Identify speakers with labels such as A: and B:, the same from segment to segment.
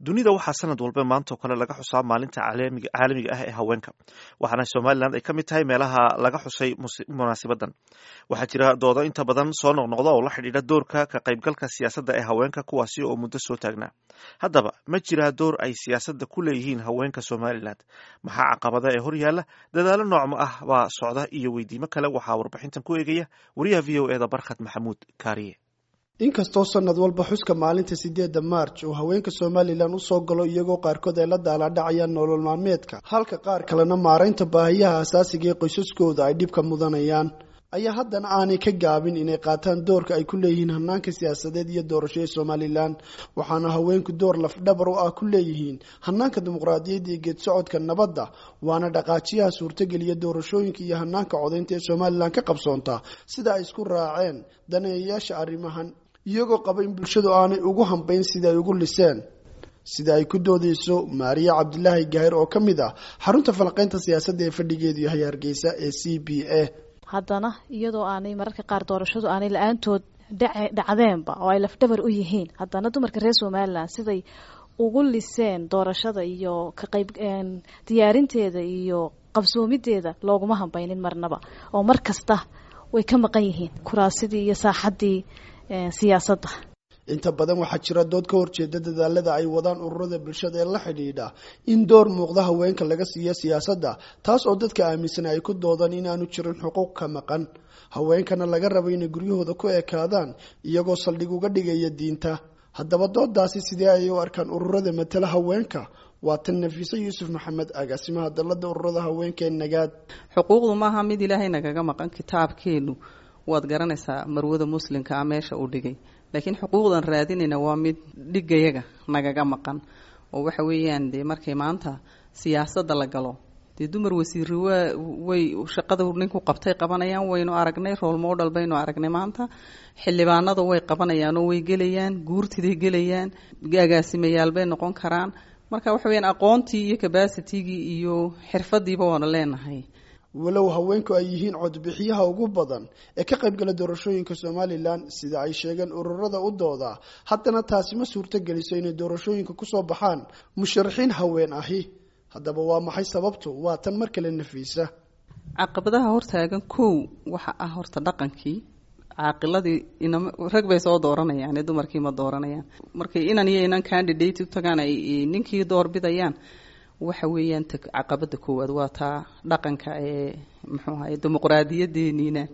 A: dunida waxaa sanad walba maantao kale laga xusaa maalinta caalamiga ah ee haweenka waxaana somalilan ay ka mid tahay meelaha laga xusay munaasibadan waxaa jira doodo inta badan soo noqnoqda oo la xidhiidha doorka ka qaybgalka siyaasadda ee haweenka kuwaasi oo muddo soo taagnaa haddaba ma jiraa door ay siyaasadda ku leeyihiin haweenka somalilan maxaa caqabada ee horyaala dadaalo noocma ah baa socda iyo weydiimo kale waxaa warbixintan ku eegaya wariyaha v o eda barkhad maxamuud kaariye
B: inkastoo sanad walba xuska maalinta sideedda maarj uu haweenka somalilan usoo galo iyagoo qaarkood ay la daalaadhacayaan nolol maalmeedka halka qaar kalena maaraynta baahiyaha asaasiga ee qoysaskooda ay dhibka mudanayaan ayaa haddana aanay ka gaabin inay qaataan doorka ay ku leeyihiin hanaanka siyaasadeed iyo doorashada somalilan waxaana haweenku door lafdhabar u ah ku leeyihiin hanaanka dimuqraadiyadda iyo geed socodka nabadda waana dhaqaajiyaha suurtageliya doorashooyinka iyo hanaanka codaynta ee somalilan ka qabsoonta sida ay isku raaceen daneeyayaasha arrimahan iyagoo qaba in bulshadu aanay ugu hambayn sida ay ugu liseen sida ay ku doodeyso maariya cabdilaahi gaahir oo ka mid ah xarunta falanqeynta siyaasadda ee fadhigeedu yahay hargeysa ee c b a
C: haddana iyadoo aanay mararka qaar doorashadu aanay la-aantood dhacdeenba oo ay lafdhabar u yihiin haddana dumarka reer somalilan siday ugu liseen doorashada iyo ka qayb diyaarinteeda iyo qabsoomideeda looguma hambaynin marnaba oo mar kasta way ka maqan yihiin kuraasidii iyo saaxaddii siyaasadda
B: inta badan waxaa jira dood ka horjeeda dadaalada ay wadaan ururada bulshada ee la xidhiidha in door muuqda haweenka laga siiyo siyaasadda taas oo dadka aaminsan ay ku doodaan inaanu jirin xuquuq ka maqan haweenkana laga rabo inay guryahooda ku ekaadaan iyagoo saldhig uga dhigaya diinta haddaba doodaasi sidee ayay u arkaan ururada matala haweenka waa tan nafiise yuusuf maxamed agaasimaha dalada ururada haweenka ee nagaad
D: xuquuqdu maaha mid ilaahay nagaga maqan kitaabkeenu waad garanaysaa marwada muslimka a meesha uu dhigay laakiin xuquuqdan raadinayna waa mid dhigayaga nagaga maqan oo waxa weeyaan dee markay maanta siyaasadda la galo dee dumar wasiiri waa way shaqada ninku qabtay qabanayaan waynu aragnay rool model baynu aragnay maanta xildhibaanada way qabanayaan oo way gelayaan guurtiday gelayaan agaasimayaal bay noqon karaan marka waxa weyaan aqoontii iyo cabacitigii iyo xirfadiiba waanu leenahay
B: walow haweenku ay yihiin codbixiyaha ugu badan ee ka qaybgala doorashooyinka somalilan sida ay sheegeen ururada u dooda haddana taasi ma suurto geliso inay doorashooyinka kusoo baxaan musharaxiin haween ahi haddaba waa maxay sababtu waa tan mar kale nafiisa
D: caqabadaha hortaagan kow waxa ah horta dhaqankii caaqiladii inam rag bay soo dooranayaan dumarkii ma dooranayaan markay inan iyo inan candidate u tagaan ay ninkii doorbidayaan waxa weeyaan caqabada koowaad waa taa dhaqanka ee muxuu ahay dimuqraadiyadeeniina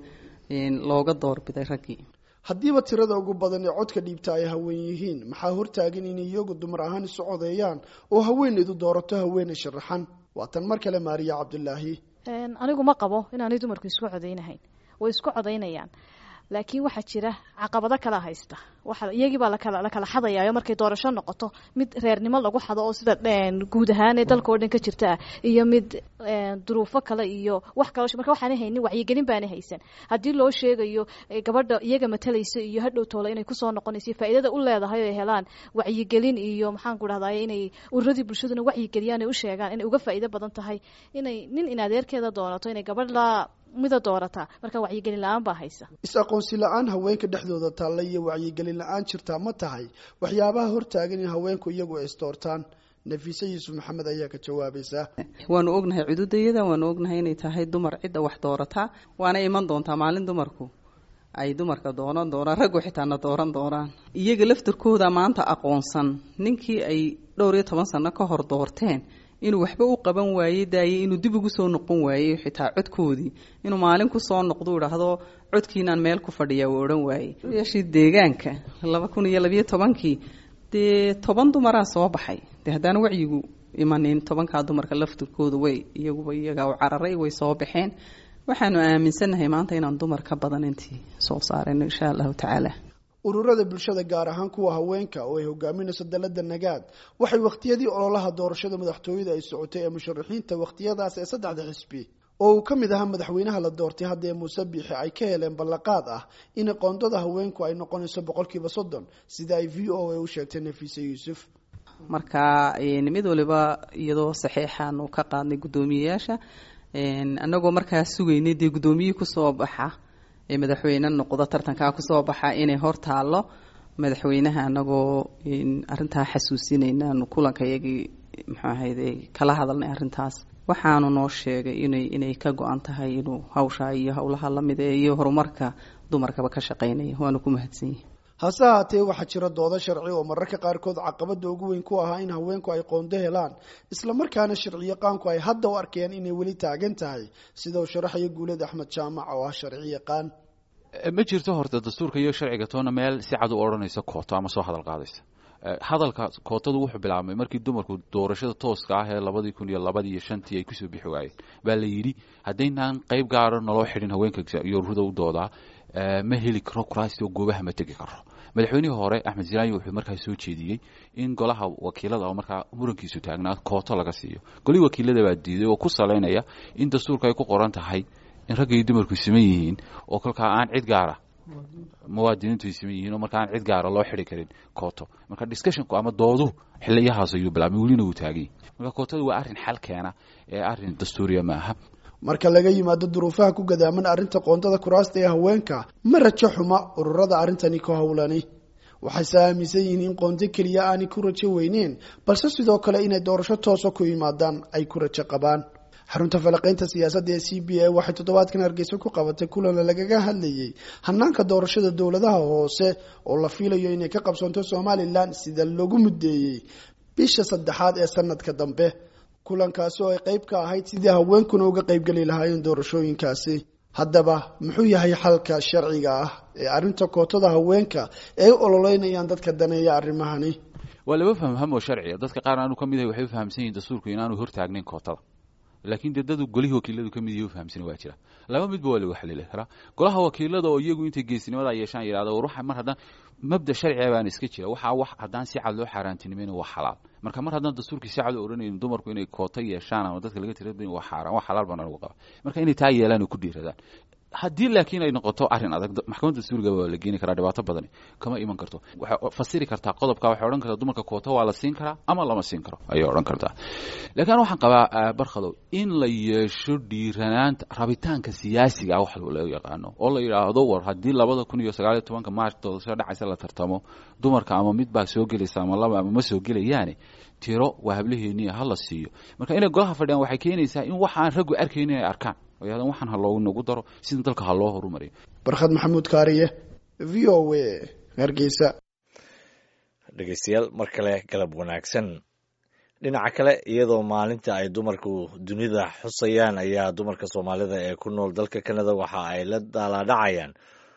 D: looga doorbiday raggii
B: haddiiba tirada ugu badan ee codka dhiibta ay haween yihiin maxaa hortaagan inay iyagu dumar ahaan isu codeeyaan oo haweenaydu doorato haweenay sharaxan waa tan mar kale maariya cabdulaahi
C: anigu ma qabo inaanay dumarku isku codeynahayn way isku codeynayaan laakiin waxaa jira caqabado kala haysta waa iyagiibaa lakala la kala xadayayo markay doorasho noqoto mid reernimo lagu xado oo sida guud ahaan ee dalka oo dhan ka jirta ah iyo mid duruufo kale iyo wax kalo marka waxaana haynin wacyigelin baana haysan haddii loo sheegayo gabadha iyaga matalaysa iyo hadhow toole inay kusoo noqonayso faa'iidada u leedahay oo ay helaan wacyigelin iyo maxaan ku dhahday inay ururadii bulshaduna wacyigeliyaan ay u sheegaan inay uga faa'iido badan tahay inay nin in adeerkeeda doonato inay gabadh la mida doorataa marka wacyigelin la-aan baa haysa
B: is-aqoonsi la-aan haweenka dhexdooda taalla iyo wacyigelin la-aan jirtaa ma tahay waxyaabaha hortaagan in haweenku iyagu ay isdoortaan nafiise yuusuf maxamed ayaa ka jawaabaysa
D: waanu ognahay cududayada waanu ognahay inay tahay dumar cidda wax doorataa waana iman doontaa maalin dumarku ay dumarka dooran doonaan raggu xitaana dooran doonaan iyaga laftirkooda maanta aqoonsan ninkii ay dhowr iyo toban sano ka hor doorteen inuu waxba u qaban waayey daayey inuu dib ugu soo noqon waayey xitaa codkoodii inuu maalin kusoo noqdo idhaahdo codkiinaan meel ku fadhiya uu odhan waayey yaashii deegaanka laba kun iyo labayo tobankii dee toban dumaraa soo baxay dee haddaan wacyigu imanin tobankaa dumarka laftirkooda way iyaguba iyagaa u cararay way soo baxeen waxaanu aaminsannahay maanta inaan dumar ka badan intii soo saarayno insha allahu tacaala
B: ururada bulshada gaar ahaan kuwa haweenka oo ay hogaaminayso dalada nagaad waxay wakhtiyadii ololaha doorashada madaxtooyada ay socotay ee musharaxiinta wakhtiyadaas ee saddexda xisbi oo uu ka mid ahaa madaxweynaha la doortay haddee muuse biixi ay ka heleen ballaqaad ah in qoondada haweenku ay noqonayso boqolkiiba soddon sida ay v o a u sheegtay nafiise yuusuf
D: marka mid waliba iyadoo saxiixaanu ka qaadnay guddoomiyeyaasha anagoo markaa sugaynay dee guddoomiyihii kusoo baxa ee madaxweyne noqdo tartankaa kusoo baxa inay hor taallo madaxweynaha anagoo arintaa xasuusinaynaanu kulanka iyagii muxuu ahayde kala hadalnay arrintaas waxaanu noo sheegay inay inay ka go-an tahay inuu hawshaa iyo howlaha lamid ee iyo horumarka dumarkaba ka shaqeynaya waanu ku mahadsan yihi
B: hase haatee waxaa jira doodo sharci oo mararka qaarkood caqabada ugu weyn ku ahaa in haweenku ay qoonto helaan islamarkaana sharciyaqaanku ay hadda u arkeen inay weli taagan tahay sida uu sharaxaya guuled axmed jaamac oo ah sharci yaqaan
E: ma jirto horta dastuurka iyo sharciga toona meel si cad u odhanaysa kooto ama soo hadal qaadaysa hadalka kootadu wuxuu bilaabmay markii dumarku doorashada tooska ah ee labadii kun iyo labadii iyo shantii ay kusoo bixi waayeen baa la yidhi haddaynaan qayb gaara naloo xidhin haweenka yoruda u doodaa ma heli karo kuraasti oo goobaha ma tegi karo madaxweynihii hore axmed zilaayi wuxuu markaa soo jeediyey in golaha wakiilada oo markaa murankiisu taagnaa kooto laga siiyo golihii wakiilada baa diiday oo ku salaynaya in dastuurka ay ku qoran tahay in ragga iyo dumarku siman yihiin oo kolkaa aan cid gaara muwaadiniintu ay siman yihiin oo marka aan cid gaara loo xidi karin kooto marka discussionku ama doodu xiliyahaas ayuu bilaabmay welina wuu taagay marka kootadu waa arrin xal keena ee arrin dastuuriya ma aha
B: marka laga yimaado duruufaha ku gadaaman arrinta qoontada kuraasta ee haweenka ma rajo xuma ururada arrintani ku howlani waxayse aaminsan yihiin in qoonto keliya aanay ku rajo weyneen balse sidoo kale inay doorasho toosa ku yimaadaan ay ku rajo qabaan xarunta falaqaynta siyaasadda ee c b a waxay toddobaadkan hargeysa ku qabatay kulan lagaga hadlayay hanaanka doorashada dowladaha hoose oo la fiilayo inay ka qabsoonto somalilan sida lagu muddeeyey bisha saddexaad ee sanadka dambe kulankaasi oo ay qayb ka ahayd sidii haweenkuna uga qaybgeli lahaayeen doorashooyinkaasi haddaba muxuu yahay xalka sharciga ah ee arrinta kootada haweenka ee u ololeynayaan dadka daneeya arrimahani
E: waa laba fahmham oo sharciya dadka qaar aanu ka mid ahay waxay u fahamsan yihin dastuurku inaanu hortaagnayn kootada laakiin dee dadu golihii wakiiladu ka mid yahi u fahamsani waa jira laba midba waa lagu xalili karaa golaha wakiilada oo iyagu intay geesinimada yeeshaan yidhahdo war waxa mar haddaan mabda sharciga baan iska jira waxaa wax haddaan si cad loo xaaraantinimayna waa xalaal marka mar haddaan dastuurkii si cad u odhanayn dumarku inay koota yeeshaan ama dadka laga tirada waa xaaraan waa xalaal baan anagu qaba marka inay taa yeelaan oo ku dhiiradaan haddii laakiin ay noqoto arrin adag maxkamadda dastuuriga waa la geeni karaa dhibaato badani kama iman karto waxay fasiri kartaa qodobka waxay odhan kartaa dumarka koota waa la siin karaa ama lama siin karo ayay odhan kartaa laakiin waxaan qabaa barkhadow in la yeesho dhiiranaanta rabitaanka siyaasiga ah wax loo yaqaano oo la yidhaahdo war haddii labada kun iyo sagaaliyo tobanka maarch doorasho dhacaysa la tartamo dumarka ama mid baa soo gelaysa ama laba ama ma soo gelayaane tiro waa hablaheeniya ha la siiyo marka inay golaha fadhiyaan waxay keenaysaa in waxaan raggu arkaynin ay arkaan oyadan waxaan ha loogu nagu daro sida dalka ha loo horumariyo
B: barkhad maxamuud kaariye v o a hargeysa
F: dhegeystayaal mar kale galab wanaagsan dhinaca kale iyadoo maalinta ay dumarku dunida xusayaan ayaa dumarka soomaalida ee ku nool dalka kanada waxa ay la daalaadhacayaan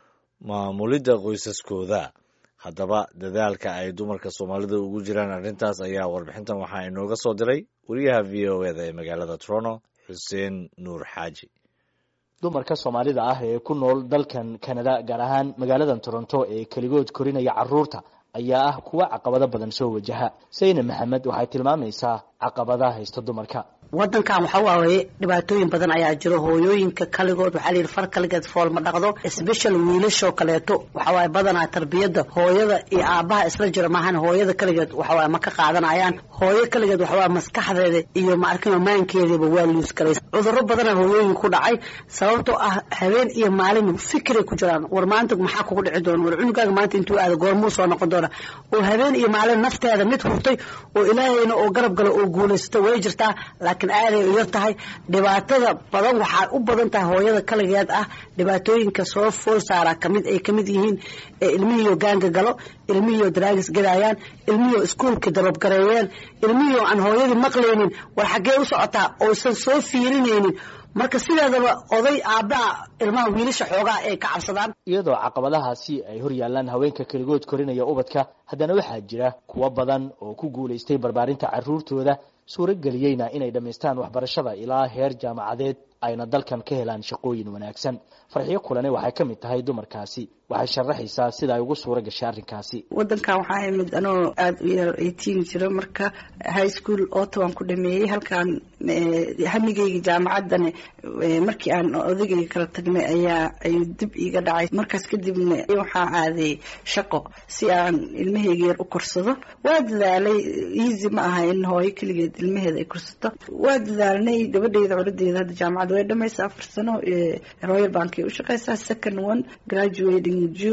F: maamulidda qoysaskooda haddaba dadaalka ay dumarka soomaalida ugu jiraan arrintaas ayaa warbixintan waxaa inooga soo diray wariyaha v o eda ee magaalada toronto xuseen nuur xaaji
G: dumarka soomaalida ah ee ku nool dalkan kanada gaar ahaan magaaladan toronto ee keligood korinaya caruurta ayaa ah kuwa caqabado badan soo wajaha sayne maxamed waxay tilmaamaysaa caqabadaha haysta dumarka
H: wadankan waxa waaye dhibaatooyin badan ayaa jiro hooyooyinka kaligood waxaa layidhi far kaligeed fool ma dhaqdo special wiilashoo kaleeto waxa waaye badanaa tarbiyadda hooyada iyo aabbaha isla jiro maahan hooyada kaligeed waxawaaye ma ka qaadanayaan hooyo kaligeed waxawaaye maskaxdeeda iyo maarkino maankeediiba waa luus galay cudurro badana hooyooyin ku dhacay sababtoo ah habeen iyo maalin fikiray ku jiraan war maanta maxaa kugu dhici doona war cunugaaga maanta intuu aada goormuu soo noqon doona oo habeen iyo maalin nafteeda mid hurtay oo ilaahayna oo garab galo oo guulaysato way jirtaa laakiin aaday u yar tahay dhibaatada badan waxaa u badan tahay hooyada kaligeed ah dhibaatooyinka soo fool saaraa kamid ay kamid yihiin ilmihiiyo gaanga galo ilmihiiyo daraagis gadaayaan ilmihiiyo iskuolka darobgareeyeen ilmihiiyo aan hooyadii maqlaynin war xaggee u socotaa oysan soo fiirinaynin marka sideedaba oday aabbaa ilmaha wiilasha xoogaa ay ka cabsadaan
G: iyadoo caqabadahaasi ay hor yaallaan haweenka keligood korinaya ubadka haddana waxaa jira kuwo badan oo ku guulaystay barbaarinta caruurtooda suurageliyeyna inay dhammaystaan waxbarashada ilaa heer jaamacadeed ayna dalkan ka helaan shaqooyin wanaagsan farxiyo kulane waxay ka mid tahay dumarkaasi waxay sharaxaysaa sida ay ugu suura gashay arrinkaasi
H: wadankan waxaa imid anoo aada u yar eighteen jiro marka high school otawan ku dhameeyey halkaan hamigeyga jaamacaddana markii aan odagayga kala tagnay ayaa ayuu dib iiga dhacay markaas kadibna waxaa aaday shaqo si aan ilmaheyga yar u korsado waa dadaalay easy ma aha in hooyo keligeed ilmaheeda ay korsato waa dadaalnay gabadheyda coladeeda hadda jaamacadda way dhamaysa afar sano royal bank ay u shaqeysaa second one graduating june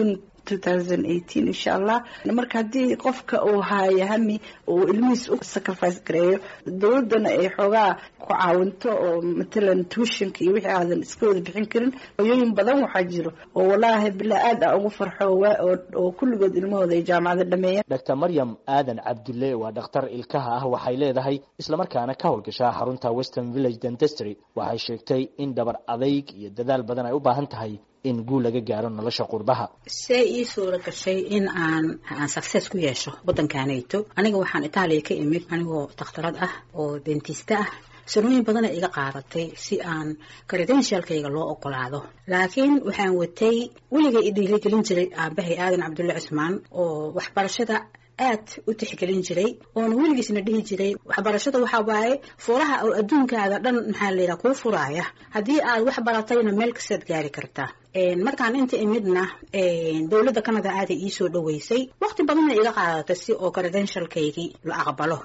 I: insha allah marka haddii qofka uu haayo hami uu ilmihiis u sacrifice gareeyo dowladana ay xoogaa ku caawinto oo matalan tuushanka iyo wixii aadan iska wada bixin karin hoyooyin badan waxaa jiro oo walaahi bilaa aad a ugu farxo oo kulligood ilmahooda ay jaamacada dhameeyeen
G: dr maryam aadan cabdulle waa dhakhtar ilkaha ah waxay leedahay islamarkaana ka howlgashaa xarunta western village dentestry waxay sheegtay in dhabar adayg iyo dadaal badan ay u baahan tahay in guul laga gaaro nolosha qurbaha
H: see ii suura gashay in aan aan success ku yeesho waddankaanayto aniga waxaan itaaliya ka imid anigoo dakhtarad ah oo dentista ah sanooyin badana iga qaadatay si aan credentialkayga loo ogolaado laakiin waxaan watay weligay i dhiirigelin jiray aabahay aadan cabdulle cismaan oo waxbarashada aad u tixgelin jiray oona weligiisna dhihi jiray waxbarashada waxaa waaye furaha oo adduunkaada dhan maxaa layidhaha kuu furaaya haddii aad wax baratayna meel kastaad gaari kartaa markaan inta imidna dowladda canada aaday iisoo dhaweysay waqti badanna iga qaadatay si oo credentialkaygii la aqbalo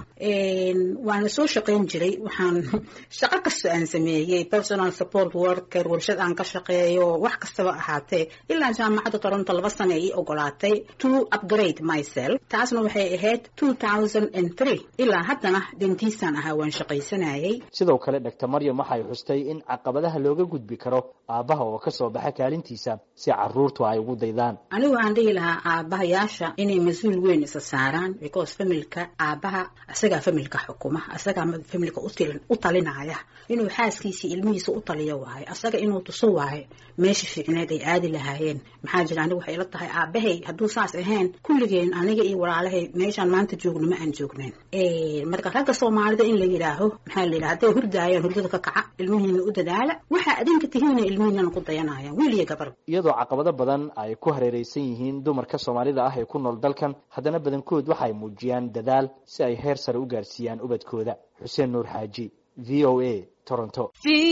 H: waana soo shaqayn jiray waxaan shaqo kasta aan sameeyey personal support worker warshad aan ka shaqeeyo wax kastaba ahaatee ilaa jaamacadda toronto laba sane ii ogolaatay to upgrade myself taasna waxay ahayd two thousand and three ilaa haddana dentistan ahaa waan shaqaysanayay
G: sidoo kale dr maryam waxay xustay in caqabadaha looga gudbi karo aabbaha oo kasoo baxa kaalintiisa si caruurtu ay ugu daydaan
H: anigu waxaan dhihi lahaa aabbahayaasha inay mas-uul weyn isa saaraan because familka aabbaha isagaa familka xukuma isagaa familka u talinaya inuu xaaskiisii ilmihiisa u taliyo waayo asaga inuu tuso waayo meesha fiicneed ay aadi lahaayeen maxaa jira anigu waxay ila tahay aabahay hadduu saas ahayn kulligeen aniga iyo walaalahay meeshaan maanta joogno ma aan joognayn marka ragga soomaalida in la yidhaaho maxaa la yidhaha hadday hurdaayaan hurdada ka kaca ilmihiina u dadaala waxaa adinka tihiina ilmihiinana ku dayanayaan wiil iyo gabar
G: iyadoo caqabado badan ay ku hareereysan yihiin dumarka soomaalida ah ee ku nool dalkan haddana badankood waxay muujiyaan dadaal si ay heer sare u gaarsiiyaan ubadkooda xuseen nuur xaaji v o a toronto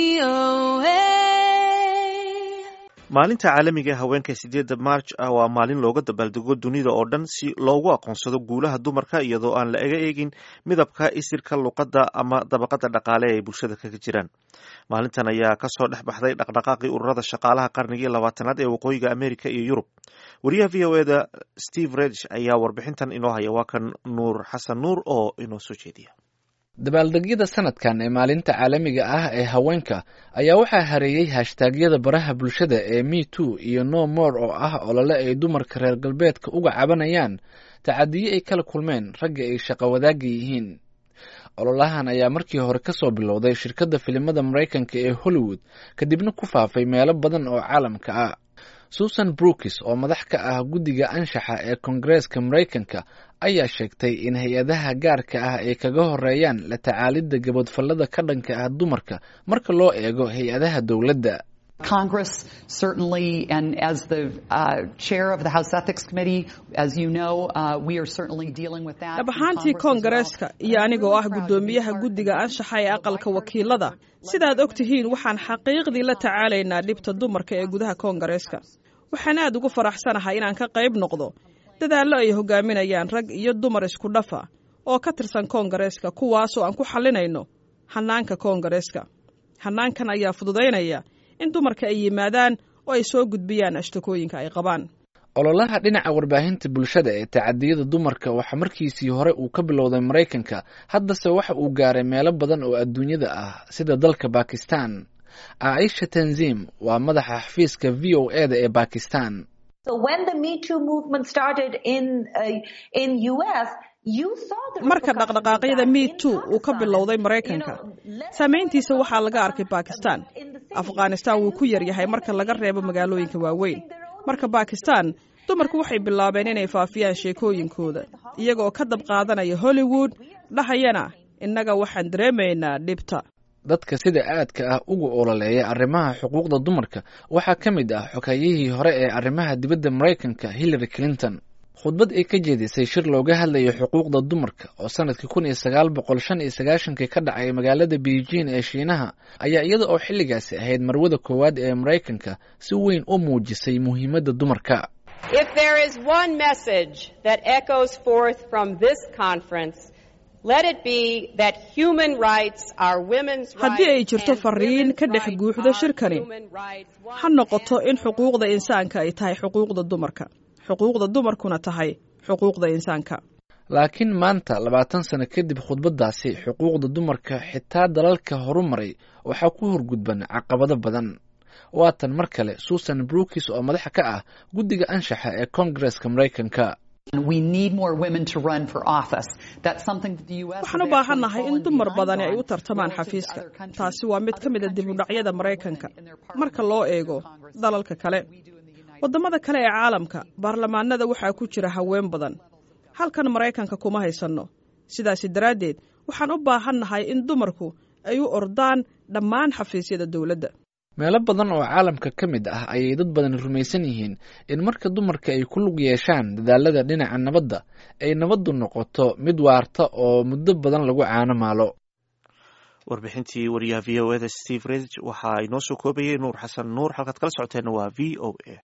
A: maalinta caalamiga ee haweenka sideedda marj ah waa maalin looga dabaaldego dunida oo dhan si loogu aqoonsado guulaha dumarka iyadoo aan la ega eegin midabka isirka luqadda ama dabaqada dhaqaale ee ay bulshada kaga jiraan maalintan ayaa kasoo dhex baxday dhaqdhaqaaqii ururada shaqaalaha qarnigii labaatanaad ee waqooyiga america iyo yurub wariyaha v o eda steve redish ayaa warbixintan inoo haya waa kan nuur xasan nuur oo inoo soo jeediya
J: dabaaldegyada sanadkan ee maalinta caalamiga ah ee haweenka ayaa waxaa hareeyey hashtaagyada baraha bulshada ee me too iyo no more oo ah olole ay dumarka reer galbeedka uga cabanayaan tacadiyo ay kala kulmeen ragga ay shaqo wadaagga yihiin ololahan ayaa markii hore kasoo bilowday shirkadda filimada maraykanka ee hollywood kadibna ku faafay meelo badan oo caalamka ah susan brookis oo madax ka ah guddiga anshaxa ee koongareeska maraykanka ayaa sheegtay in hay-adaha gaarka ah ay kaga horeeyaan la tacaalidda gabadfallada ka dhanka ah dumarka marka loo eego hay-adaha dowladda
K: Congress certainly, and as the uh, chair of the House Ethics Committee, as you know, uh, we are certainly dealing with that.
L: dhab ahaantii koongareeska iyo anigoo ah guddoomiyaha guddiga anshaxa ee aqalka wakiilada sidaad og tihiin waxaan xaqiiqdii la tacaalaynaa dhibta dumarka ee gudaha koongareeska waxaan aad ugu faraxsanahay inaan ka qayb noqdo dadaallo ay hogaaminayaan rag iyo dumar isku dhafa oo ka tirsan koongareeska kuwaasoo aan ku xallinayno hannaanka koongareeska hannaankan ayaa fududaynaya in dumarka ay yimaadaan oo ay soo gudbiyaan ashtakooyinka ay qabaan
J: ololaha dhinaca warbaahinta bulshada ee tacadiyada dumarka waxaa markiisii hore uu ka bilowday maraykanka haddase waxa uu gaaray meelo badan oo adduunyada ah sida dalka bakistan caaisha tanzim waa madaxa xafiiska v o e da ee bakistan
L: marka dhaqdhaqaaqyada me too uu ka bilowday maraykanka saamayntiisa waxaa laga arkay bakistan afghanistan wuu ku yaryahay marka laga reebo magaalooyinka waaweyn marka bakistan dumarku waxay bilaabeen inay faafiyaan sheekooyinkooda iyagaoo ka dab qaadanaya hollywood dhahayana innaga waxaan dareemaynaa dhibta
J: dadka sida aadka ah uga ololeeya arrimaha xuquuqda dumarka waxaa ka mid ah xogayihii hore ee arrimaha dibadda maraykanka hillary clinton khudbad ay ka jeedisay shir looga hadlayo xuquuqda dumarka oo sanadkii kun iyo sagaal boqol shan iyo sagaashankii ka dhacay magaalada beijing ee shiinaha ayaa iyada oo xilligaasi ahayd marwada koowaad ee maraykanka si weyn u muujisay muhiimadda dumarka
L: haddii ay jirto fariin ka dhex guuxdo shirkani ha noqoto in xuquuqda insaanka ay tahay xuquuqda dumarka xuquuqda dumarkuna tahay xuquuqda insaanka
J: laakiin maanta labaatan sano kadib khudbaddaasi xuquuqda dumarka xitaa dalalka horumaray waxaa ku horgudban caqabado badan waatan mar kale susan brookis oo madaxa ka ah guddiga anshaxa ee koongareska maraykanka
L: waxaan u baahannahay in dumar badani ay u tartamaan xafiiska taasi waa mid ka mid a dibudhacyada maraykanka marka loo eego dalalka kale waddamada kale ee caalamka baarlamaanada waxaa ku jira haween badan halkan maraykanka kuma haysanno sidaasi daraaddeed waxaan u baahannahay in dumarku ay u ordaan dhammaan xafiisyada dowladda
J: meelo badan oo caalamka ka mid ah ayay dad badan rumaysan yihiin in marka dumarka ay ku lug yeeshaan dadaalada dhinaca nabadda ay nabaddu noqoto mid waarta oo muddo badan lagu caano maalo
A: warbixintii wariyaha v o eda steve redg waxaa inoo soo koobayay nuur xasan nuur halkaad kala socoteenna waa v o a